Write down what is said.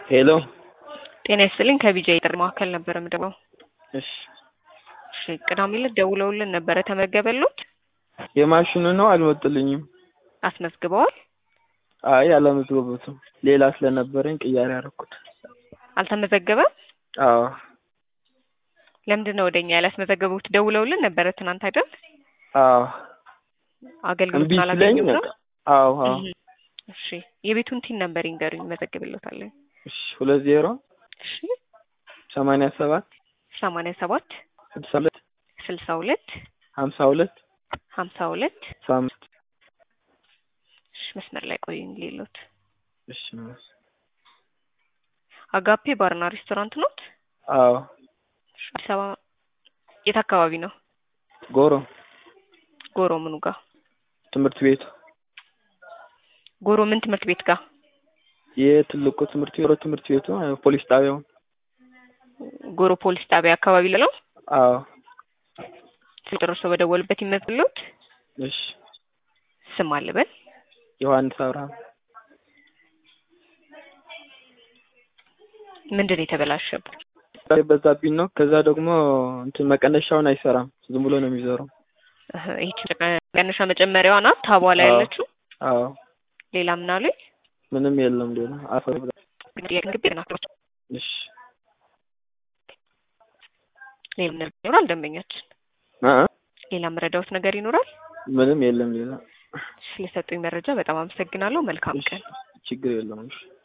ሄሎ ጤና ይስጥልኝ ከቢጃ የጥሪ ማዕከል ነበር የምደውለው። እሺ እሺ ቅዳሜ ዕለት ደውለውልን ነበረ ተመገበሎት? የማሽኑ ነው አልመጡልኝም። አስመዝግበዋል? አይ አላመዝገቡትም። ሌላ ስለነበረኝ ቅያሬ ያደረኩት። አልተመዘገበም? አዎ ለምንድን ነው ወደኛ ያላስመዘገቡት? ደውለውልን ነበረ ትናንት አይደል? አዎ እምቢ አገልግሎቱን ስለኝ አላገኙም ነው? በቃ አዎ አዎ እህ። እሺ የቤቱን ቲን ነበር ይንገሩኝ፣ መዘግብሎታለን። እሺ ሁለት ዜሮ እሺ ሰማንያ ሰባት ሰማንያ ሰባት ስልሳ ሁለት ስልሳ ሁለት ሀምሳ ሁለት ሀምሳ ሁለት ሰባ አምስት እሺ መስመር ላይ ቆዩኝ ሌሎት እሺ አጋፔ ባርና ሬስቶራንት ኖት? አዎ እሺ፣ አዲስ አበባ የት አካባቢ ነው? ጎሮ ጎሮ ምኑ ጋር? ትምህርት ቤቱ ጎሮ ምን ትምህርት ቤት ጋር? የትልቁ ትምህርት ቤት ትምህርት ቤቱ አ- ፖሊስ ጣቢያው ጎሮ ፖሊስ ጣቢያ አካባቢ ለው አዎ ጨርሶ በደወሉበት ይመዝግሎት። እሺ ስም አልበል ዮሐንስ አብርሃም ምንድን ነው የተበላሸበት? የበዛብኝ ነው። ከዛ ደግሞ እንትን መቀነሻውን አይሰራም። ዝም ብሎ ነው የሚዞረው። እህ፣ ይህች ቀነሻ መጨመሪያዋ ናት ታቧ ላይ አዎ። ያለችው። አዎ ሌላ ምን አሉኝ? ምንም የለም ሌላ አፈር ብላ ግቢ ናቸው። እሺ ሌላ ምን ይኖራል? ደንበኛችን አ ሌላ መረዳውት ነገር ይኖራል? ምንም የለም ሌላ ስለሰጡኝ መረጃ በጣም አመሰግናለሁ። መልካም እሺ ቀን። ችግር የለውም። እሺ